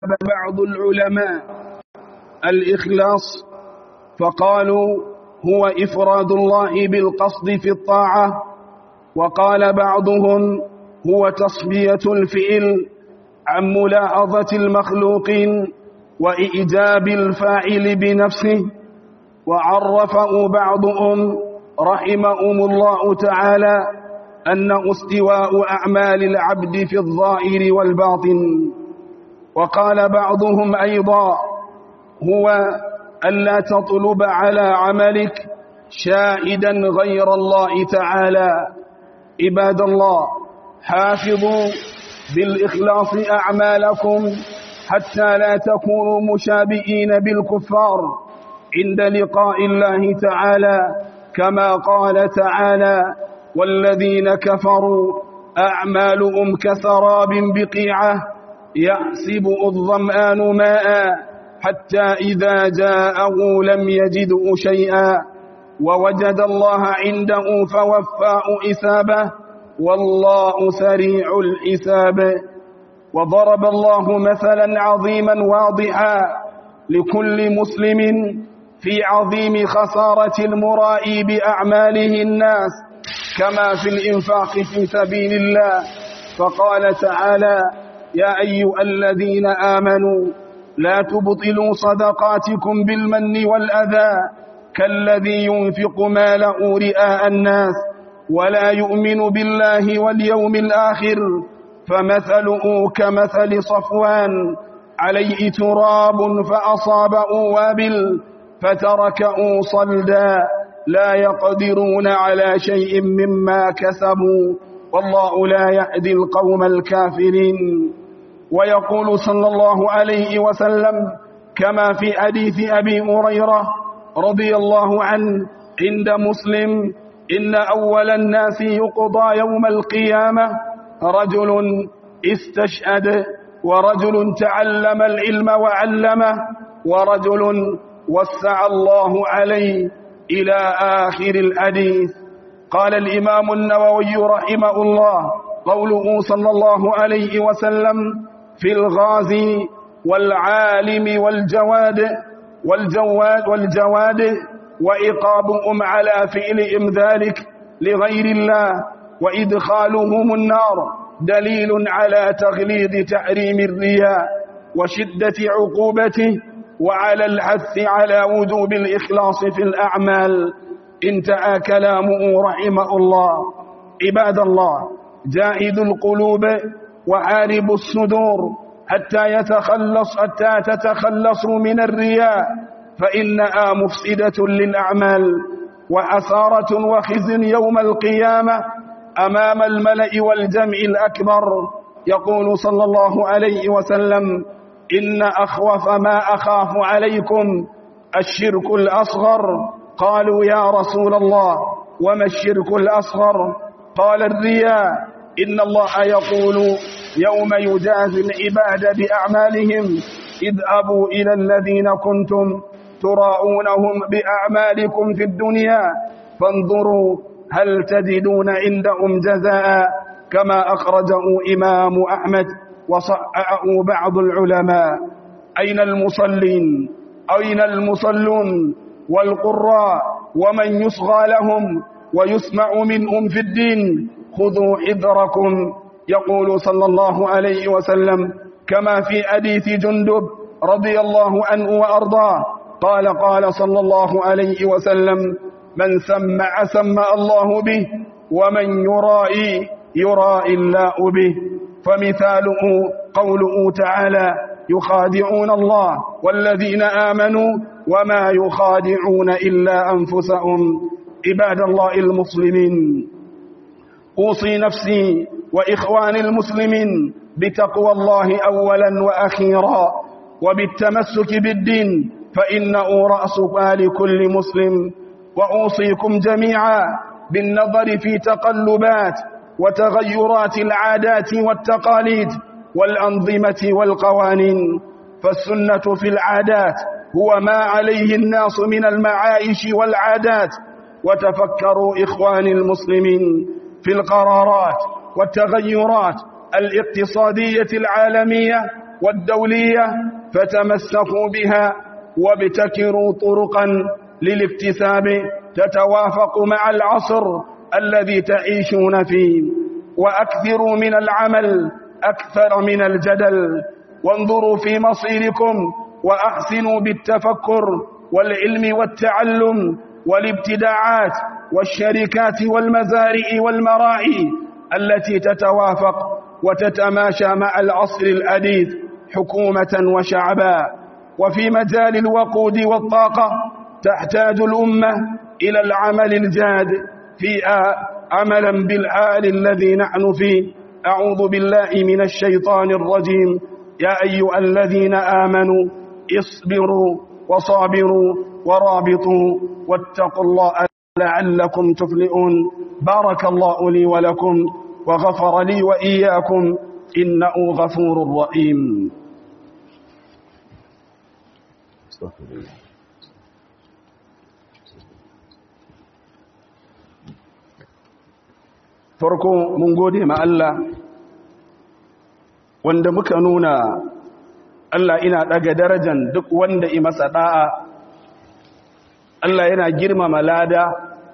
بعض العلماء الإخلاص فقالوا هو إفراد الله بالقصد في الطاعة وقال بعضهم هو تصبية الفئل عن ملاحظة المخلوقين وإيجاب الفاعل بنفسه وعرفه بعضهم رحمهم الله تعالى أن استواء أعمال العبد في الظاهر والباطن وقال بعضهم أيضا هو ألا تطلب على عملك شاهدا غير الله تعالى عباد الله حافظوا بالإخلاص أعمالكم حتى لا تكونوا مشابهين بالكفار عند لقاء الله تعالى كما قال تعالى والذين كفروا أعمالهم كسراب بقيعة يحسب الظمآن ماء حتى إذا جاءه لم يجده شيئا ووجد الله عنده فوفاه إسابه والله سريع الحساب وضرب الله مثلا عظيما واضحا لكل مسلم في عظيم خسارة المرائي بأعماله الناس كما في الإنفاق في سبيل الله فقال تعالى يا أيها الذين آمنوا لا تبطلوا صدقاتكم بالمن والأذى كالذي ينفق ماله رئاء الناس ولا يؤمن بالله واليوم الآخر فمثله كمثل صفوان عليه تراب فأصابه وابل فتركه صلدا لا يقدرون على شيء مما كسبوا والله لا يهدي القوم الكافرين ويقول صلى الله عليه وسلم كما في حديث أبي هريرة رضي الله عنه عند مسلم إن أول الناس يقضى يوم القيامة رجل استشهد ورجل تعلم العلم وعلمه ورجل وسع الله عليه إلى آخر الحديث قال الإمام النووي رحمه الله قوله صلى الله عليه وسلم في الغازي والعالم والجواد والجواد والجواد وإقابهم على فعلهم ذلك لغير الله وإدخالهم النار دليل على تغليظ تحريم الرياء وشدة عقوبته وعلى الحث على وجوب الإخلاص في الأعمال انتهى كلامه رحمه الله عباد الله جاهد القلوب وعارب الصدور حتى يتخلص حتى تتخلصوا من الرياء فإنها مفسدة للأعمال وأسارة وخزي يوم القيامة أمام الملأ والجمع الأكبر يقول صلى الله عليه وسلم إن أخوف ما أخاف عليكم الشرك الأصغر قالوا يا رسول الله وما الشرك الأصغر قال الرياء إن الله يقول يوم يجازي العباد بأعمالهم اذهبوا إلى الذين كنتم تراءونهم بأعمالكم في الدنيا فانظروا هل تجدون عندهم جزاء كما أخرجه إمام أحمد وصححه بعض العلماء أين المصلين أين المصلون والقراء ومن يصغى لهم ويسمع منهم في الدين خذوا حذركم يقول صلى الله عليه وسلم كما في حديث جندب رضي الله عنه وأرضاه قال قال صلى الله عليه وسلم من سمع سمع الله به ومن يرائي يرائي الله به فمثاله قوله تعالى يخادعون الله والذين آمنوا وما يخادعون إلا أنفسهم عباد الله المسلمين أوصي نفسي وإخواني المسلمين بتقوى الله أولا وأخيرا وبالتمسك بالدين فإنه رأس مال كل مسلم وأوصيكم جميعا بالنظر في تقلبات وتغيرات العادات والتقاليد والأنظمة والقوانين فالسنة في العادات هو ما عليه الناس من المعايش والعادات وتفكروا إخواني المسلمين في القرارات والتغيرات الاقتصادية العالمية والدولية فتمسكوا بها وابتكروا طرقا للاكتساب تتوافق مع العصر الذي تعيشون فيه وأكثروا من العمل أكثر من الجدل وانظروا في مصيركم وأحسنوا بالتفكر والعلم والتعلم والابتداعات والشركات والمزارع والمراعي التي تتوافق وتتماشى مع العصر الحديث حكومة وشعبا وفي مجال الوقود والطاقة تحتاج الأمة إلى العمل الجاد فيها عملا بالحال الذي نحن فيه أعوذ بالله من الشيطان الرجيم يا أيها الذين آمنوا اصبروا وصابروا ورابطوا واتقوا الله لعلكم تفلئون بارك الله لي ولكم وغفر لي وإياكم إنه غفور رحيم استغفر الله farko mun gode ma Allah wanda muka nuna Allah ina daga darajan duk wanda i masa da'a Allah yana girmama lada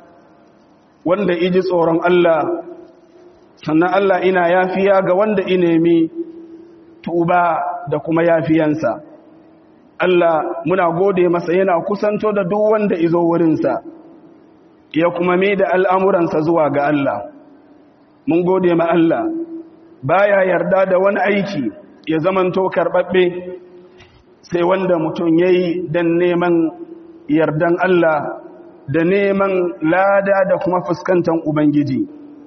wanda iji tsoron Allah sannan Allah ina yafiya ga wanda i nemi tuba da kuma yafiyansa Allah muna gode masa yana kusanto da duk wanda izo wurinsa ya kuma mai da al'amuransa zuwa ga Allah mun gode ma Allah baya yarda da wani aiki ya zamanto karɓaɓɓe sai wanda mutum ya yi don neman yardan Allah da neman lada da kuma fuskantar Ubangiji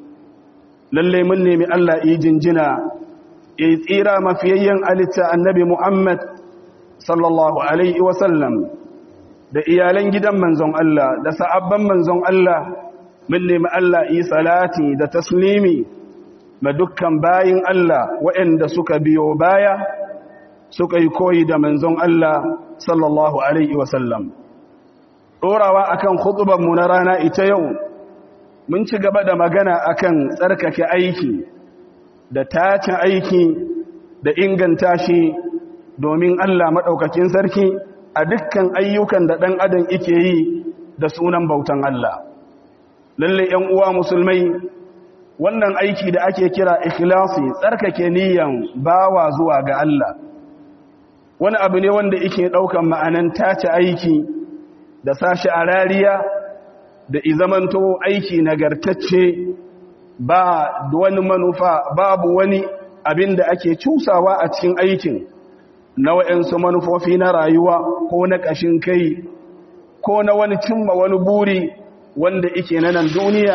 lalle mun nemi Allah yi jinjina ya yi tsira mafiyayyen alitta annabi Muhammad sallallahu Alaihi wasallam da iyalan gidan manzon Allah da sa'abban manzon Allah mun nemi Allah yi salati da taslimi ma dukkan bayin Allah waɗanda suka biyo baya suka yi koyi da manzon Allah sallallahu alaihi wasallam ɗorawa akan mu na rana ita yau mun ci gaba da magana akan tsarkake aiki da tacin aiki da inganta shi domin Allah maɗaukakin sarki a dukkan ayyukan da ɗan adam ike yi da sunan bautan Allah lalle ‘yan uwa musulmai wannan aiki da ake kira ikhlasi tsarkake niyan bawa zuwa ga Allah wani abu ne wanda yake ɗaukan ma'anan tace aiki da sashi a rariya da izamanto aiki nagartacce ba wani manufa babu wani abin da ake cusawa a cikin aikin na wa'yansu manufofi na rayuwa ko na ƙashin kai ko na wani cimma wani buri wanda ike na nan duniya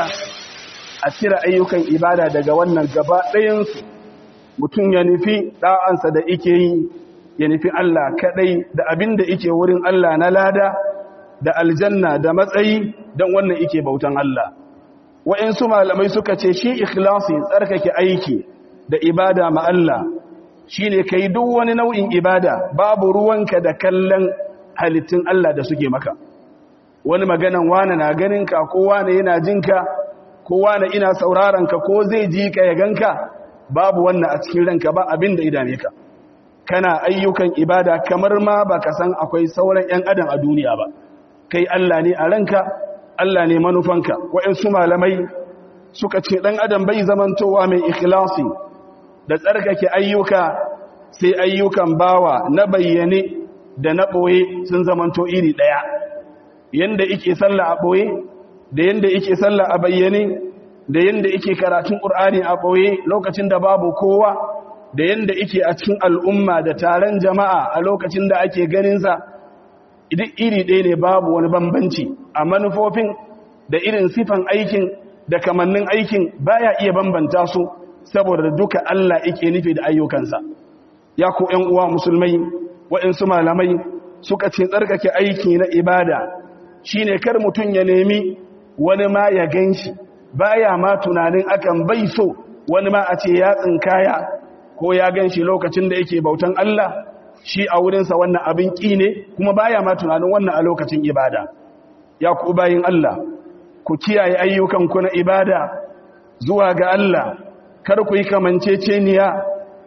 a cire ayyukan ibada daga wannan gaba ɗayansu mutum ya nufi ɗa'ansa da ike yi ya nufi Allah kaɗai da abin da ike wurin Allah na lada da aljanna da matsayi don wannan ike bautan Allah wa'insu malamai suka ce shi ikhlasi tsarkake aiki da ibada ma Allah shi ne ka yi duk wani nau'in ibada babu ruwanka da kallon halittun Allah da suke maka wani maganan wane na ganinka ko wane yana jinka ko wane ina saurarenka ko zai ji ka ya ganka babu wannan a cikin ranka ba abin da idane ka kana ayyukan ibada kamar ma ba ka san akwai sauran 'yan adam a duniya ba kai Allah ne a ranka Allah ne manufanka waɗansu malamai suka ce ɗan adam bai zamantowa mai ikhlasi da tsarkake ayyuka sai ayyukan bawa na bayyane da na ɓoye sun zamanto iri ɗaya yanda ike sallah a ɓoye da yanda ike sallah a bayyane da yanda ike karatun ƙur'ani a ɓoye lokacin da babu kowa da yanda ike a cikin al'umma da taron jama'a a lokacin da ake ganinsa duk iri ɗaya ne babu wani bambanci a manufofin da irin sifan aikin da kamannin aikin baya iya bambanta su saboda duka Allah ike nufi da ayyukansa ya ku ‘yan uwa musulmai waɗansu malamai suka ce tsarkake aiki na ibada shine kar mutum ya nemi wani ma ya gan shi baya ma tunanin akan bai so wani ma a ce ya tsinkaya ko ya gan shi lokacin da yake bautan Allah shi a wurinsa wannan abin ƙi ne kuma baya ma tunanin wannan a lokacin ibada ya ku bayin Allah ku kiyaye ayyukanku na ibada zuwa ga Allah kar ku yi kamanceceniya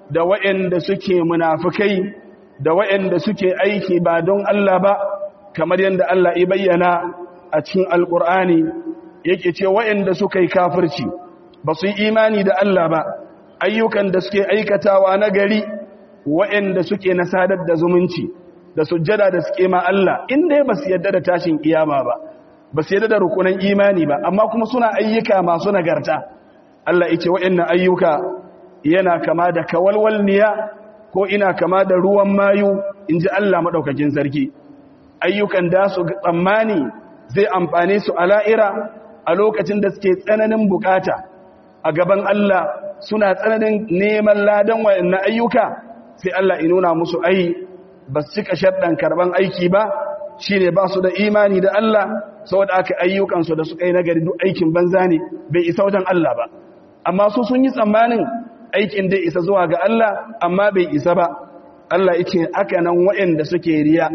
da waɗanda suke munafukai da waɗanda suke aiki ba don Allah ba kamar yadda Allah ya bayyana a cikin alkur'ani yake ce waɗanda suka yi kafirci ba su yi imani da Allah ba ayyukan da suke aikatawa na gari waɗanda suke na sadar da zumunci da sujjada da suke ma Allah inda ba su yadda da tashin kiyama ba ba su yadda da rukunan imani ba amma kuma suna ayyuka masu nagarta Allah yace waɗannan ayyuka yana kama da kawalwalniya ko ina kama da ruwan mayu inji Allah madaukakin sarki ayyukan da su tsammani zai amfane su a la'ira a lokacin da suke tsananin bukata a gaban Allah suna tsananin neman ladan wayannan ayyuka sai Allah ya nuna musu ai ba su cika sharɗan karban aiki ba shine ba su da imani da Allah saboda aka ayyukansu da suka yi nagari duk aikin banza ne bai isa wajen Allah ba amma su sun yi tsammanin aikin dai isa zuwa ga Allah amma bai isa ba Allah yake aka nan waɗanda suke riya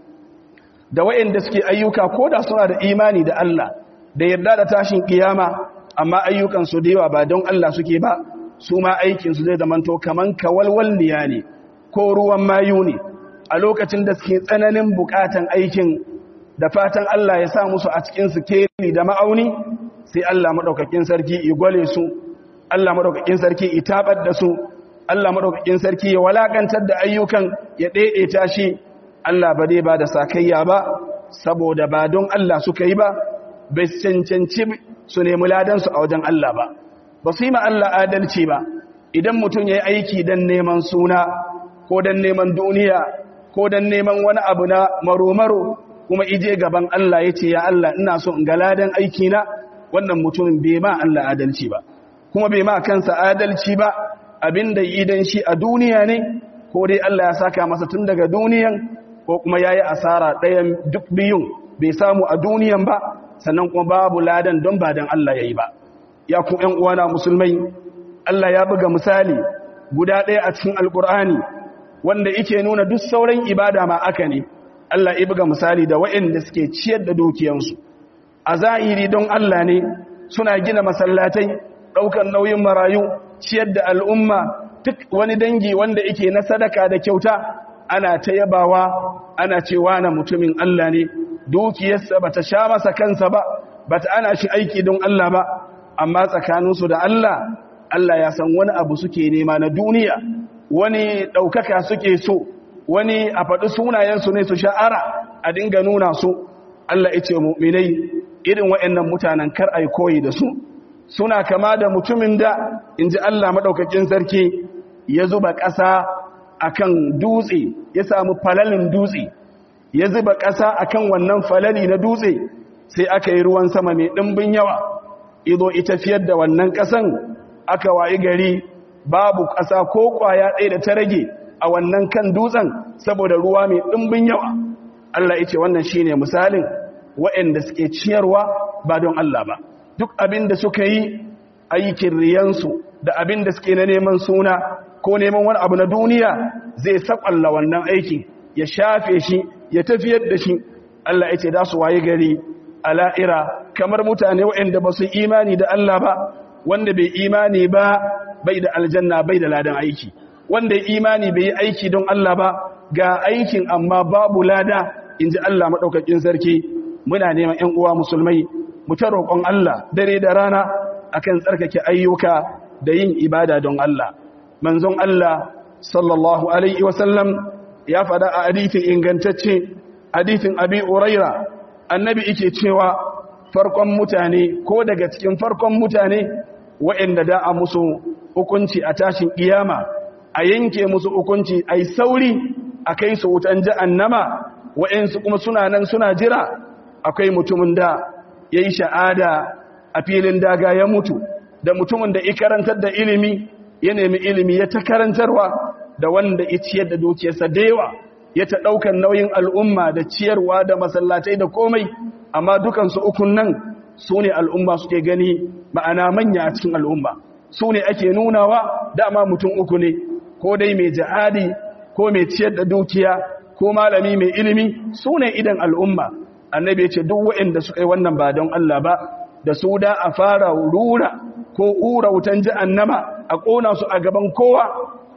da waɗanda suke ayyuka ko da suna da imani da Allah da yarda da tashin kiyama amma ayyukansu da yawa ba don Allah suke ba su ma aikinsu zai zamanto kaman kawalwalniya ne ko ruwan mayu ne a lokacin da suke tsananin bukatan aikin da fatan Allah ya sa musu a cikin su keri da ma'auni sai Allah madaukakin sarki ya gwale su Allah madaukakin sarki ya tabar da su Allah madaukakin sarki ya walakantar da ayyukan ya daidaita shi Allah ba dai ba da sakayya ba saboda ba don Allah suka yi ba bai cancanci su nemi ladansu a wajen Allah ba ba su yi ma Allah adalci ba idan mutum ya yi aiki don neman suna ko don neman duniya ko don neman wani abu na maro-maro kuma ije gaban Allah ya ce ya Allah ina so in ga ladan aikina wannan mutumin bai ma Allah adalci ba kuma bai ma kansa adalci ba abinda idan shi a duniya ne ko dai Allah ya saka masa tun daga duniyan ko kuma ya yi asara ɗayan duk biyun bai samu a duniyan ba sannan kuma babu ladan don ba don Allah ya yi ba ya ku ‘yan uwana musulmai Allah ya buga misali guda ɗaya a cikin alƙur'ani wanda ike nuna duk sauran ibada ma aka ne Allah ya buga misali da waɗanda suke ciyar da dukiyansu a zahiri don Allah ne suna gina masallatai ɗaukar nauyin marayu ciyar da al'umma duk wani dangi wanda ike na sadaka da kyauta ana ta yabawa ana cewa na mutumin Allah ne dukiyarsa ba ta sha masa kansa ba ba ta ana shi aiki don Allah ba amma tsakaninsu da Allah Allah ya san wani abu suke nema na duniya wani ɗaukaka suke so wani a faɗi sunayensu ne su sha'ara a dinga nuna su Allah ya ce mu'minai irin waɗannan mutanen kar ai koyi da su suna kama da mutumin da in ji Allah maɗaukakin sarki ya zuba ƙasa akan dutse ya samu falalin dutse ya zuba ƙasa akan wannan falali na dutse sai aka yi ruwan sama mai ɗimbin yawa ido ita fiyar da wannan ƙasan aka wayi gari babu ƙasa ko ƙwaya ɗaya da ta rage a wannan kan dutsen saboda ruwa mai ɗimbin yawa Allah ya ce wannan shi ne misalin waɗanda suke ciyarwa ba don Allah ba duk abin da suka yi aikin riyansu da abin da suke na neman suna ko neman wani abu na duniya zai saƙalla wannan aikin ya shafe shi ya tafiyar da shi Allah ya ce da su waye gari a la'ira kamar mutane waɗanda ba su imani da Allah ba wanda bai imani ba bai da aljanna bai da ladan aiki wanda ya imani bai yi aiki don Allah ba ga aikin amma babu lada in ji Allah maɗaukakin sarki muna neman ‘yan uwa musulmai mu ta roƙon Allah dare da rana akan tsarkake ayyuka da yin ibada don Allah manzon Allah sallallahu alaihi wasallam ya faɗa a hadithin ingantacce hadithin abi uraira annabi yake cewa farkon mutane ko daga cikin farkon mutane waɗanda da a musu hukunci a tashin kiyama a yanke musu hukunci ai sauri a kai su wutan jahannama waɗansu kuma suna nan suna jira akwai mutumin da yayi sha'ada a filin daga ya mutu da mutumin da ya karantar da ilimi ya nemi ilimi ya ta karantarwa da wanda ya ciyar da dukiyarsa da yawa ya ta ɗaukar nauyin al'umma da ciyarwa da masallatai da komai amma dukansu ukun nan su ne al'umma suke gani ma'ana manya a cikin al'umma su ne ake nunawa dama mutum uku ne ko dai mai jihadi ko mai ciyar da dukiya ko malami mai ilimi su ne idan al'umma annabi ya ce duk waɗanda suka yi wannan ba don Allah ba da su da a fara rura ko ura wutan jahannama a ƙona su a gaban kowa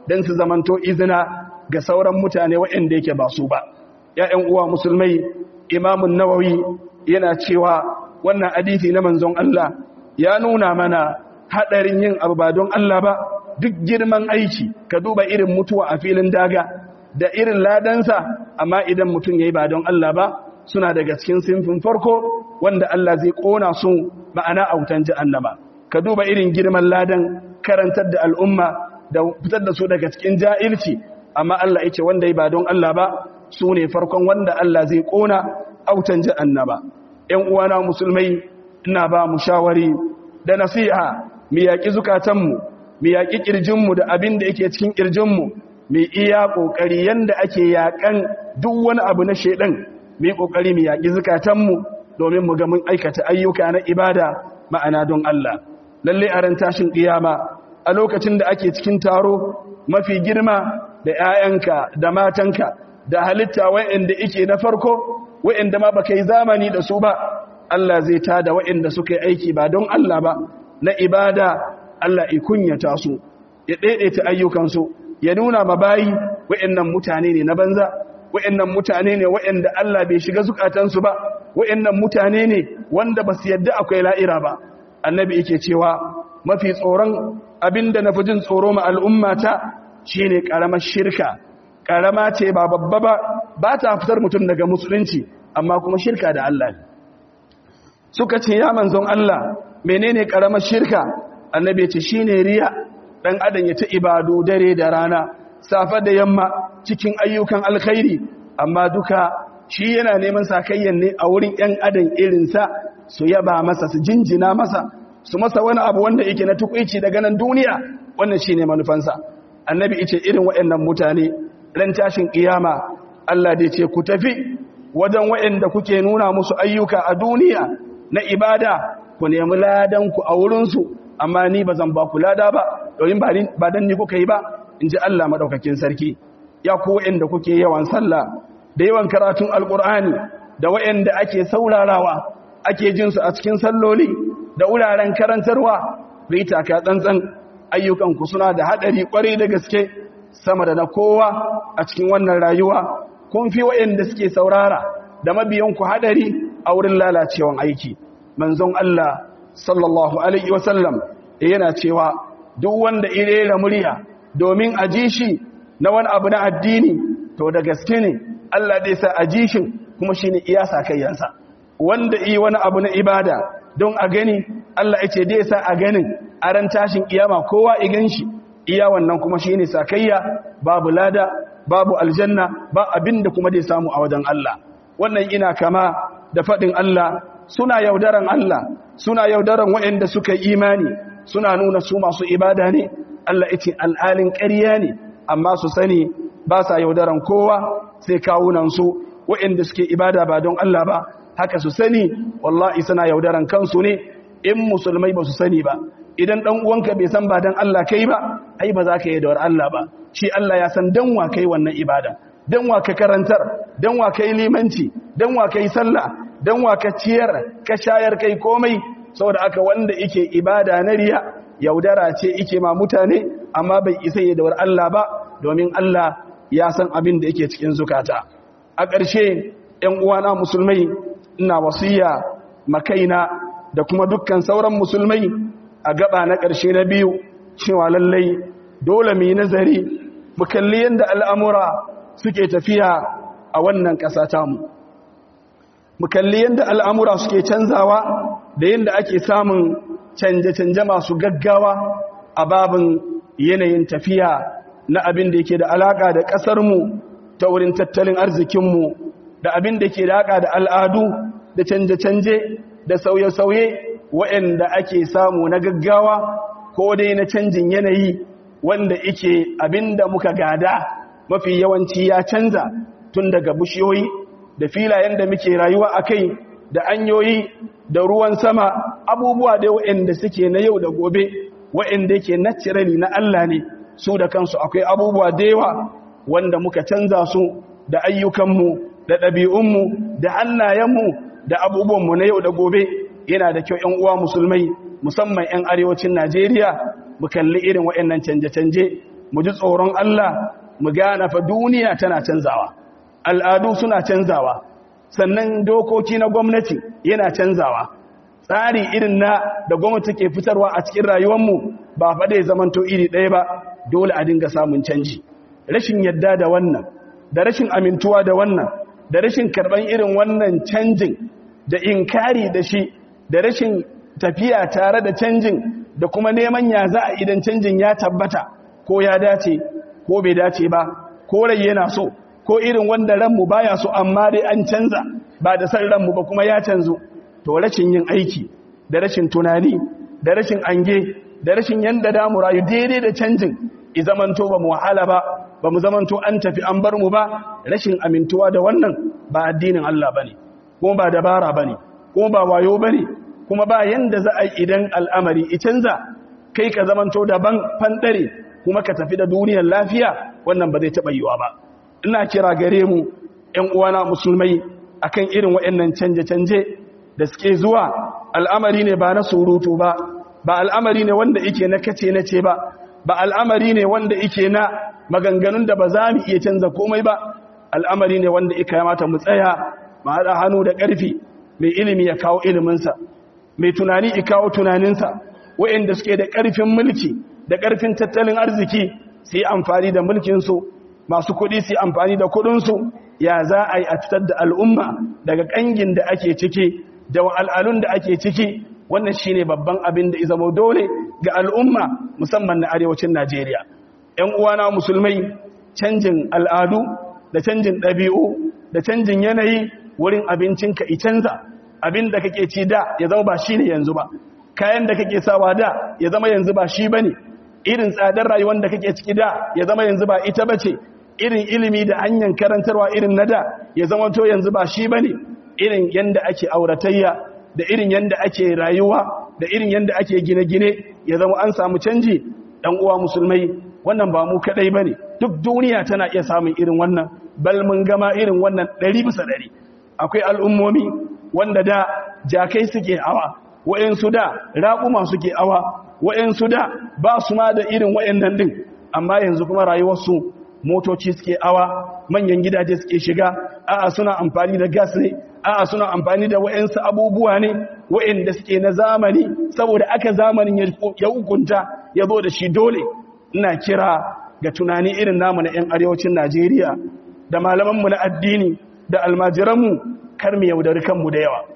don su zamanto izina ga sauran mutane waɗanda yake ba su ba ‘ya'yan uwa musulmai imamun nawawi yana cewa wannan hadisi na manzon Allah ya nuna mana haɗarin yin abu ba don Allah ba duk girman aiki ka duba irin mutuwa a filin daga da irin ladansa amma idan mutum ya yi ba don Allah ba suna daga cikin sinfin farko wanda Allah zai ƙona su ma'ana a wutan annaba. ka duba irin girman ladan karantar da al'umma da fitar da su daga cikin jahilci amma Allah ya ce wanda ya ba don Allah ba su ne farkon wanda Allah zai ƙona autan annaba. ‘yan uwana musulmai ina ba mu shawari da nasiha mu yaƙi zukatanmu mu yaƙi ƙirjinmu da abin da yake cikin ƙirjinmu mu iya ƙoƙari yanda ake yaƙan duk wani abu na shaiɗan mu yi ƙoƙari mu yaƙi zukatanmu domin mu ga mun aikata ayyuka na ibada ma'ana don Allah lalle a ran tashin ƙiyama a lokacin da ake cikin taro mafi girma da 'ya'yanka da matanka da halitta wa'anda ike na farko wa'anda ma baka yi zamani da su ba Allah zai tada wa'anda suka yi aiki ba don Allah ba na ibada Allah ya kunyata su ya daidaita ayyukansu ya nuna ma bayi wa'annan mutane ne na banza wa'annan mutane ne wa'anda Allah bai shiga zukatansu ba wa'annan mutane ne wanda ba su yadda akwai la'ira ba annabi yake cewa mafi tsoron abinda na fi jin tsoro ma al'ummata shine karamar shirka karama ce ba babba ba ba ta fitar mutum daga musulunci amma kuma shirka da Allah suka ce ya manzon Allah menene karamar shirka annabi ya ce shine riya dan adam ya ta ibadu dare da rana safa da yamma cikin ayyukan alkhairi amma duka shi yana neman sakayyan ne a wurin yan adam irinsa su yaba masa su jinjina masa su masa wani abu wanda yake na tukuici daga nan duniya wannan shine manufansa annabi yace irin waɗannan mutane ran tashin kiyama Allah dai ce ku tafi wajen waɗanda kuke nuna musu ayyuka a duniya na ibada ku nemi ladan ku a wurin su amma ni bazan ba ku lada ba domin ba dan ni kuka yi ba inji Allah madaukakin sarki ya ku waɗanda kuke yawan sallah da yawan karatun alqur'ani da waɗanda ake saurarawa ake jin su a cikin salloli da wuraren karantarwa bai taka tsantsan ayyukanku suna da haɗari ƙwarai da gaske sama da na kowa a cikin wannan rayuwa kun fi waɗanda suke saurara da mabiyanku haɗari a wurin lalacewan aiki manzon Allah sallallahu alaihi wasallam yana cewa duk wanda irera murya domin a ji shi na wani abu na addini to da gaske ne Allah zai sa a ji shi kuma shine iya sakayyansa wanda yi wani abu na ibada don a gani Allah ya ce dai sa a ganin a ran tashin kiyama kowa igan shi iya wannan kuma shine sakayya babu lada babu aljanna ba abinda kuma dai samu a wajen Allah wannan ina kama da fadin Allah suna yaudaran Allah suna yaudaran waɗanda suka yi imani suna nuna su masu ibada ne Allah ya ce al'alin ƙarya ne amma su sani ba sa yaudaran kowa sai kawunan su waɗanda suke ibada ba don Allah ba haka su sani wallahi suna yaudaran kansu ne in musulmai ba su sani ba idan dan uwanka bai san ba dan Allah kai ba ai ba za ka yi dawar Allah ba shi Allah ya san dan wa kai wannan ibada dan wa ka karantar dan wa kai limanci dan wa kai sallah dan wa ka ciyar ka shayar kai komai saboda aka wanda yake ibada na riya yaudara ce yake ma mutane amma bai isa yi dawar Allah ba domin Allah ya san abin da yake cikin zukata a ƙarshe ƴan uwana musulmai ina wasiya makaina da kuma dukkan sauran musulmai a gaba na ƙarshe na biyu cewa lallai dole mu yi nazari mu kalli yadda al'amura suke tafiya a wannan ƙasa tamu mu kalli yadda al'amura suke canzawa da yadda ake samun canje-canje masu gaggawa a babin yanayin tafiya na abin da yake da alaƙa da ƙasarmu ta wurin tattalin arzikinmu da abin da ke da alaƙa da al'adu da canje-canje da sauye-sauye waɗanda ake samu na gaggawa ko dai na canjin yanayi wanda ike abinda muka gada mafi yawanci ya canza tun daga bishiyoyi da filayen da muke rayuwa a kai da anyoyi da ruwan sama abubuwa da waɗanda suke na yau da gobe waɗanda ke naturally na Allah ne su da kansu akwai abubuwa da yawa wanda muka canza su da ayyukanmu da ɗabi'unmu da hannayenmu da abubuwanmu na yau da gobe yana da kyau 'yan uwa musulmai musamman 'yan arewacin Najeriya mu kalli irin waɗannan canje-canje mu ji tsoron Allah mu gane fa duniya tana canzawa al'adu suna canzawa sannan dokoki na gwamnati yana canzawa tsari irin na da gwamnati ke fitarwa a cikin rayuwarmu ba faɗe zamanto iri ɗaya ba dole a dinga samun canji rashin yadda da wannan da rashin amintuwa da wannan da rashin karɓar irin wannan canjin da inkari da shi da rashin tafiya tare da canjin da kuma neman ya za a idan canjin ya tabbata ko ya dace ko bai dace ba ko rai yana so ko irin wanda ranmu baya so amma dai an canza ba da san ranmu ba kuma ya canzu to rashin yin aiki da rashin tunani da rashin ange da rashin yanda damu rayu daidai da canjin i zamanto ba mu wahala ba ba mu zamanto an tafi an bar mu ba rashin amintuwa da wannan ba addinin Allah bane kuma ba dabara bane kuma ba wayo bane kuma ba yanda za a yi idan al'amari i canza kai ka zamanto daban fandare kuma ka tafi da duniyar lafiya wannan ba zai taɓa yiwa ba ina kira gare mu ‘yan uwana musulmai akan irin waɗannan canje-canje da suke zuwa al'amari ne ba na surutu ba ba al'amari ne wanda ike na kace na ce ba ba al'amari ne wanda ike na maganganun da ba za mu iya canza komai ba al'amari ne wanda ika mata mu tsaya mu haɗa hannu da ƙarfi mai ilimi ya kawo iliminsa mai tunani ya kawo tunaninsa waɗanda suke da ƙarfin mulki da ƙarfin tattalin arziki su yi amfani da mulkinsu masu kuɗi su yi amfani da kuɗinsu ya za a yi a fitar da al'umma daga ƙangin da ake ciki da al'alun da ake ciki wannan shi ne babban abin da izamo dole ga al'umma musamman na arewacin najeriya ‘yan uwana musulmai canjin al'adu da canjin ɗabi'u da canjin yanayi wurin abincinka i canza abin da kake ci da ya zama ba shi ne yanzu ba kayan da kake sawa da ya zama yanzu ba shi ba ne irin tsadar rayuwar da kake ciki da ya zama yanzu ba ita ba ce irin ilimi da hanyar karantarwa irin na da ya zama to yanzu ba shi ba ne irin yadda ake auratayya da irin yadda ake rayuwa da irin yadda ake gine-gine ya zama an samu canji ɗan uwa musulmai wannan ba mu kaɗai ba ne duk duniya tana iya samun irin wannan bal mun gama irin wannan ɗari bisa ɗari akwai al'ummomi wanda da jakai suke awa wa'yansu da raƙuma suke awa wa'yansu da ba su ma da irin wa'yannan ɗin amma yanzu kuma rayuwarsu motoci suke awa manyan gidaje suke shiga a'a suna amfani da gas ne a'a suna amfani da wa'yansu abubuwa ne wa'yanda suke na zamani saboda aka zamanin ya hukunta ya zo da shi dole ina kira ga tunani irin namu na 'yan arewacin najeriya da malamanmu na addini da almajiranmu kar mu yaudari kanmu da yawa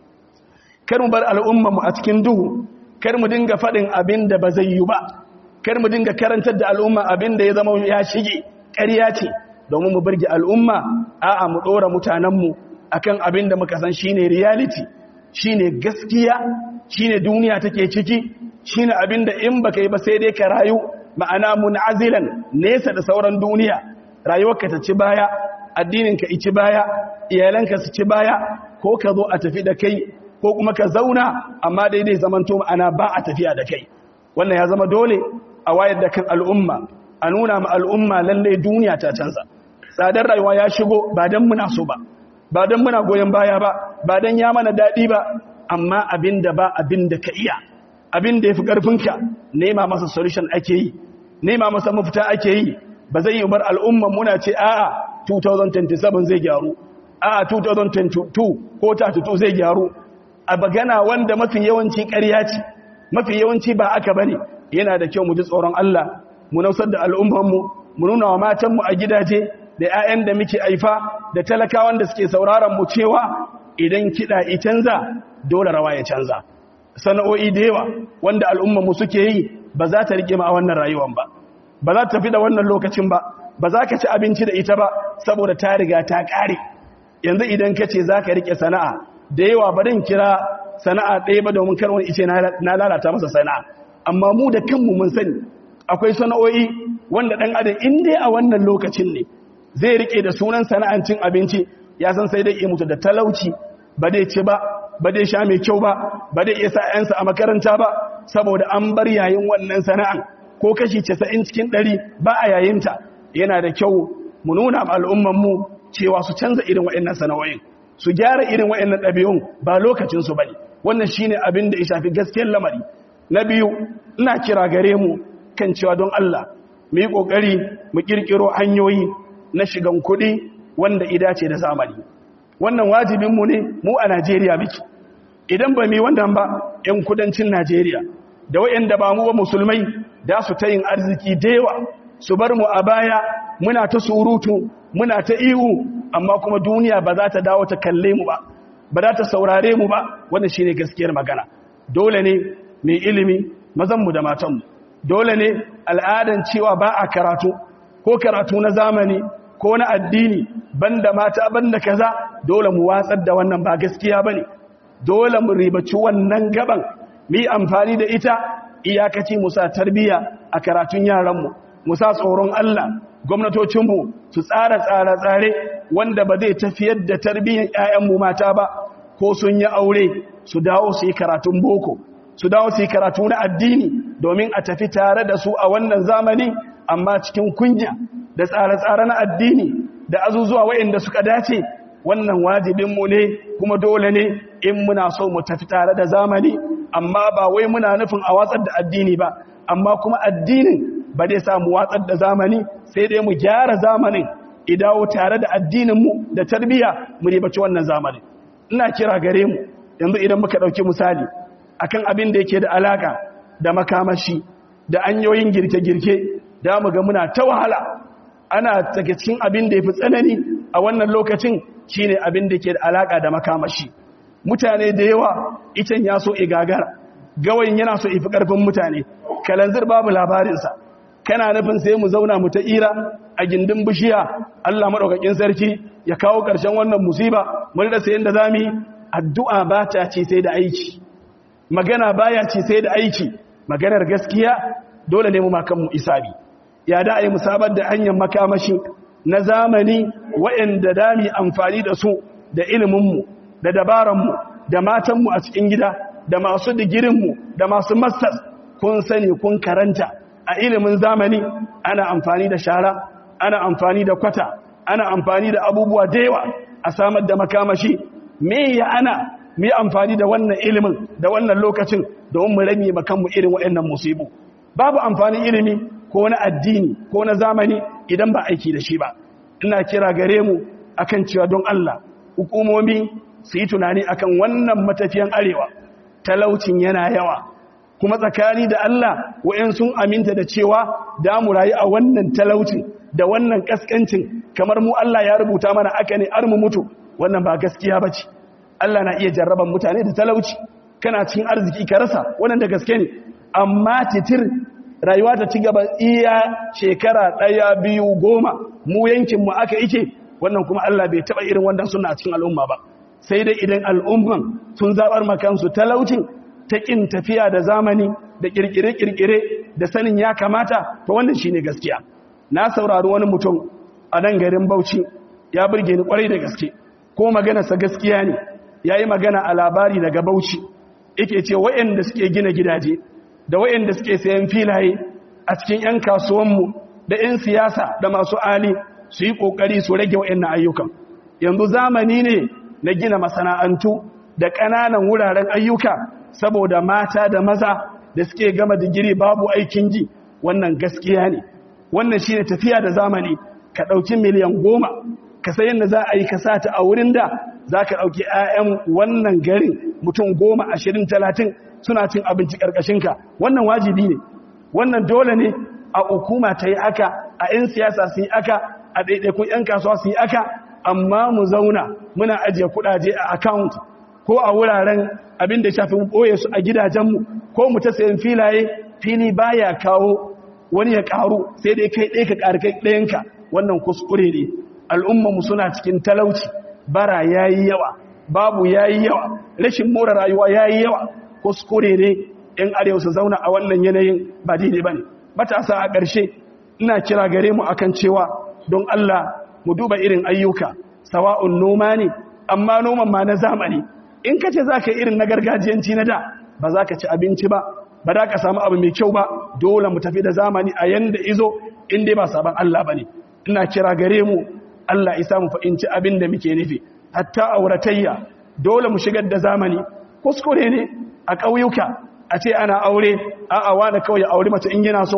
kar mu bar al'ummarmu a cikin duhu kar mu dinga faɗin abin da ba zai yi ba kar mu dinga karantar da al'umma abin da ya zama ya shige ƙarya ce domin mu birge al'umma a'a mu ɗora mutanenmu akan abin da muka san shine reality shine gaskiya shine duniya take ciki shine abin da in baka yi ba sai dai ka rayu ma'ana mun'azilan nesa da sauran duniya rayuwarka ta ci baya addininka ci baya iyalanka su ci baya ko ka zo a tafi da kai ko kuma ka zauna amma daidai zamanto ma'ana ba a tafiya da kai wannan ya zama dole a wayar da kan al'umma a nuna ma al'umma lalle duniya ta canza tsadar rayuwa ya shigo ba don muna so ba ba don muna goyon baya ba ba don ya mana daɗi ba amma abin da ba abin da ka iya abin da ya fi ƙarfinka nema masa solution ake yi nema masa mafita ake yi ba zai yi bar al'umman muna ce a'a 2027 zai gyaru a'a 2022 ko 32 zai gyaru a bagana wanda mafi yawanci ƙarya ce mafi yawanci ba aka bane yana da kyau mu ji tsoron Allah mu nausar da al'ummanmu mu nuna wa matanmu a gidaje da 'ya'yan da muke aifa da talakawan da suke sauraron mu cewa idan kiɗa i canza dole rawa ya canza sana'o'i da yawa wanda al'ummanmu suke yi ba za ta rike ma a wannan rayuwan ba ba za ta tafi da wannan lokacin ba ba za ka ci abinci da ita ba saboda ta riga ta ƙare yanzu idan ka ce za ka rike sana'a da yawa barin kira sana'a ɗaya ba domin kar wani ice na lalata masa sana'a amma mu da kanmu mun sani akwai sana'o'i wanda ɗan adam in dai a wannan lokacin ne zai rike da sunan sana'an cin abinci ya san sai dai iya mutu da talauci ba dai ci ba ba dai sha mai kyau ba ba dai iya sa 'yansa a makaranta ba saboda an bar yayin wannan sana'an ko kashi 90 cikin 100 ba a yayinta yana da kyau mu nuna ma al'ummanmu cewa su canza irin waɗannan sana'o'in su gyara irin waɗannan ɗabi'un ba lokacinsu ba ne wannan shi ne abin da ya shafi gaskiyar lamari na biyu ina kira gare mu kan cewa don Allah mu yi ƙoƙari mu ƙirƙiro hanyoyi na shigan kuɗi wanda ida ce da zamani wannan wajibinmu ne mu a najeriya miki idan ba mu yi wannan ba 'yan kudancin najeriya da waɗanda ba mu ba musulmai da su ta yin arziki da yawa su bar mu a baya muna ta surutu muna ta ihu amma kuma duniya ba za ta dawo ta kalle mu ba ba za ta saurare mu ba wannan shine gaskiyar magana dole ne mai ilimi mazanmu da matanmu dole ne al'adan cewa ba a karatu ko karatu na zamani ko na addini banda mata banda kaza dole mu watsar da wannan ba gaskiya bane dole mu ribaci wannan gaban mu yi amfani da ita iyakaci mu sa tarbiyya a karatun yaranmu mu sa tsoron Allah gwamnatocinmu su tsara tsare-tsare wanda ba zai tafiyar da tarbiyyar 'ya'yanmu mata ba ko sun yi aure su dawo su yi karatun boko su dawo su yi karatu na addini domin a tafi tare da su a wannan zamani amma cikin kunya da tsare-tsare na addini da azuzuwa waɗanda suka dace wannan wajibinmu ne kuma dole ne in muna so mu tafi tare da zamani amma ba wai muna nufin a watsar da addini ba amma kuma addinin ba dai samu watsar da zamani sai dai mu gyara zamanin idawo tare da addininmu da tarbiyya mu ribaci wannan zamanin ina kira gare mu yanzu idan muka ɗauki misali akan abin da yake da alaka da makamashi da anyoyin girke-girke da mu ga muna ta wahala ana daga cikin abin da ya fi tsanani a wannan lokacin shine abin da ke da alaka da makamashi mutane da yawa icen ya so igagara gawayin yana so ifi karfin mutane kalanzir babu labarinsa kana nufin sai mu zauna mu ta ira a gindin bishiya Allah madaukakin sarki ya kawo ƙarshen wannan musiba mun rasa yanda zamu yi addu'a ba ta ce sai da aiki magana baya ce sai da aiki maganar gaskiya dole ne mu makan mu isabi ya da ai musabar da hanyar makamashi na zamani waɗanda dami amfani da su da iliminmu da dabaranmu da matanmu a cikin gida da masu digirinmu da masu masters kun sani kun karanta a ilimin zamani ana amfani da shara ana amfani da kwata ana amfani da abubuwa da yawa a samar da makamashi me ya ana mu yi amfani da wannan ilimin da wannan lokacin domin mu rame makanmu irin waɗannan musibu babu amfanin ilimi ko na addini ko na zamani idan ba aiki da shi ba ina kira gare mu akan cewa don Allah hukumomi su yi tunani akan wannan matafiyan arewa talaucin yana yawa kuma tsakani da Allah wa'in sun aminta da cewa da mu rayu a wannan talaucin da wannan kaskancin kamar mu Allah ya rubuta mana aka ne ar mu mutu wannan ba gaskiya bace Allah na iya jarraban mutane da talauci kana cikin arziki ka rasa wannan da gaske ne amma titir rayuwa ta ci gaba iya shekara ɗaya biyu goma mu yankinmu aka ike wannan kuma Allah bai taɓa irin wannan suna a cikin al'umma ba sai dai idan al'umman sun zaɓar makansu talaucin ta ƙin tafiya da zamani da ƙirƙire-ƙirƙire da sanin ya kamata ta wannan shi ne gaskiya na saurari wani mutum a nan garin bauchi ya burge ni ƙwarai da gaske ko maganarsa gaskiya ne ya yi magana a labari daga bauchi yake ce waɗanda suke gina gidaje da waɗanda suke sayan filaye a cikin 'yan kasuwanmu da 'yan siyasa da masu ali su yi ƙoƙari su rage waɗannan ayyukan yanzu zamani ne na gina masana'antu da ƙananan wuraren ayyuka saboda mata da maza da suke gama digiri babu aikin ji wannan gaskiya ne wannan shi ne tafiya da zamani ka ɗauki miliyan goma ka sayan da za a yi ka sata a wurin da za ka ɗauki 'ya'yan wannan garin mutum goma ashirin talatin suna cin abinci ƙarƙashinka wannan wajibi ne wannan dole ne a hukuma ta yi aka a 'yan siyasa su yi aka a ɗaiɗaikun 'yan kasuwa su yi aka amma mu zauna muna ajiye kuɗaje a account ko a wuraren abin da shafi ɓoye su a gidajenmu ko mu ta sayan filaye fili baya kawo wani ya ƙaru sai dai kai ɗaya ka ƙari kai ɗayanka wannan kuskure ne al'ummanmu suna cikin talauci bara ya yi yawa babu ya yi yawa rashin more rayuwa ya yi yawa kuskure ne ‘yan arewa su zauna a wannan yanayin ba daidai ba ne matasa a ƙarshe ina kira gare mu akan cewa don Allah mu duba irin ayyuka sawa'un noma ne amma noman ma na zamani in ka ce za ka irin na gargajiyanci na da ba za ka ci abinci ba ba za ka samu abu mai kyau ba dole mu tafi da zamani a yanda izo in dai ba sabon Allah ba ne ina kira gare mu Allah isa mu fahimci abin da muke nufi hatta auratayya dole mu shigar da zamani kuskure ne a ƙauyuka a ce ana aure a'a wani kawai ya auri mace in yana so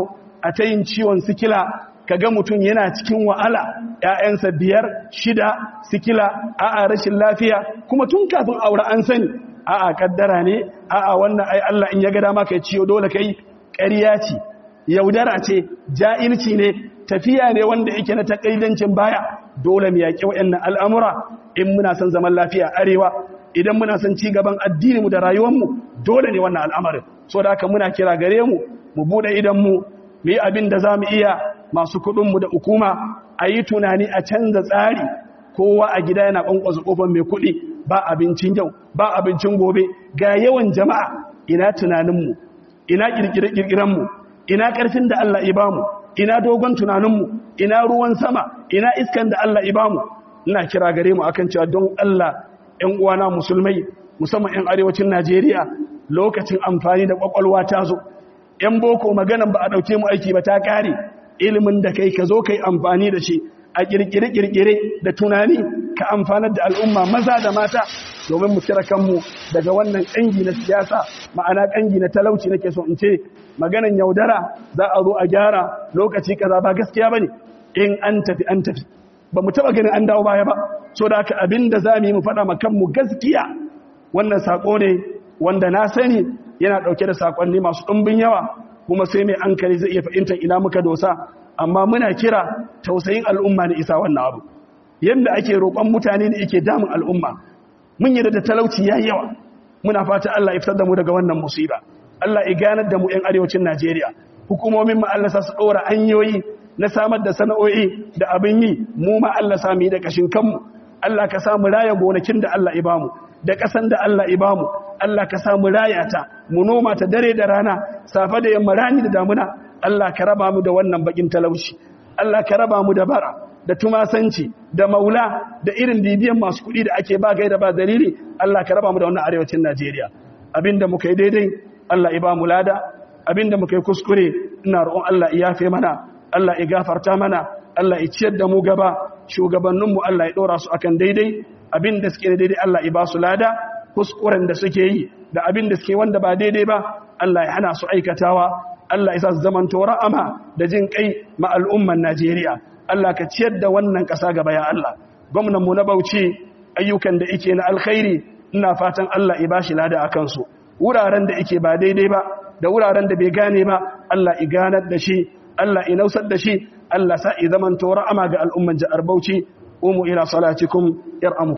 a ta yin ciwon sikila kaga mutum yana cikin wa'ala ‘ya'yansa biyar shida sikila a'a rashin lafiya kuma tun kafin aure an sani a'a kaddara ne a'a wannan ai Allah in ya ga dama kai ciyo dole kai ƙarya ce yaudara ce ja'ilci ne tafiya ne wanda yake na takaidancin baya dole mu yaƙi waɗannan al'amura in muna son zaman lafiya arewa idan muna son ci gaban addininmu da rayuwarmu dole ne wannan al'amarin so da haka muna kira gare mu mu buɗe idanmu mu yi abin da za mu iya masu kuɗinmu da hukuma a yi tunani a canza tsari kowa a gida yana ƙwanƙwasa ƙofar mai kuɗi ba abincin yau ba abincin gobe ga yawan jama'a ina tunaninmu ina ƙirƙire-ƙirƙirenmu ina ƙarfin da Allah ibamu ina dogon tunaninmu ina ruwan sama ina iskan da Allah ibamu ina kira gare mu akan cewa don Allah ‘yan uwana musulmai musamman ‘yan arewacin Najeriya lokacin amfani da ƙwaƙwalwa ta zo ‘yan boko maganan ba a ɗauke mu aiki ba ta ƙare ilimin da kai ka zo kai amfani da shi a ƙirƙire-ƙirƙire da tunani ka amfanar da al'umma maza da mata domin mu kira kanmu daga wannan ƙangi na siyasa ma'ana ƙangi na talauci nake so in ce maganan yaudara za a zo a gyara lokaci kaza ba gaskiya bane in an tafi an tafi ba mu taba ganin an dawo baya ba so da haka abinda za mu yi mu faɗa ma kanmu gaskiya wannan sako ne wanda na sani yana ɗauke da sakonni masu ɗumbin yawa kuma sai mai ankali zai iya fahimtar ina muka dosa amma muna kira tausayin al'umma ne isa wannan abu yadda ake roƙon mutane ne yake damun al'umma mun yi da talauci yayi yawa muna fata Allah ya fitar da mu daga wannan musiba Allah ya ganar da mu 'yan arewacin Najeriya hukumomin mu Allah sa su ɗora hanyoyi na samar da sana'o'i da abin yi mu ma Allah sa mu yi da kashin kanmu Allah ka samu raya gonakin da Allah ya bamu da ƙasan da Allah ya bamu Allah ka samu raya ta mu noma ta dare da rana safa da yamma rani da damuna Allah ka raba mu da wannan bakin talauci Allah ka raba mu da bara da tumasanci da maula da irin bibiyan masu kuɗi da ake ba gaida ba dalili Allah ka raba mu da wannan arewacin Najeriya abinda muka yi daidai Allah ya ba mu lada abinda muka yi kuskure ina roƙon Allah ya yafe mana Allah ya gafarta mana Allah ya ciyar da mu gaba shugabanninmu Allah ya ɗora su akan daidai abin da suke daidai Allah ya ba su lada kuskuren da suke yi da abin da suke wanda ba daidai ba Allah ya hana su aikatawa Allah ya sa su zaman ra'ama da jin kai ma al'umman Najeriya Allah ka ciyar da wannan ƙasa gaba ya Allah gwamnan mu na Bauchi ayyukan da yake na alkhairi ina fatan Allah ya bashi lada akan su wuraren da yake ba daidai ba da wuraren da bai gane ba Allah ya ganar da shi Allah ya nausar da shi Allah sa i zaman ra'ama ga al'umman jihar Bauchi umu ila salatikum yar'amu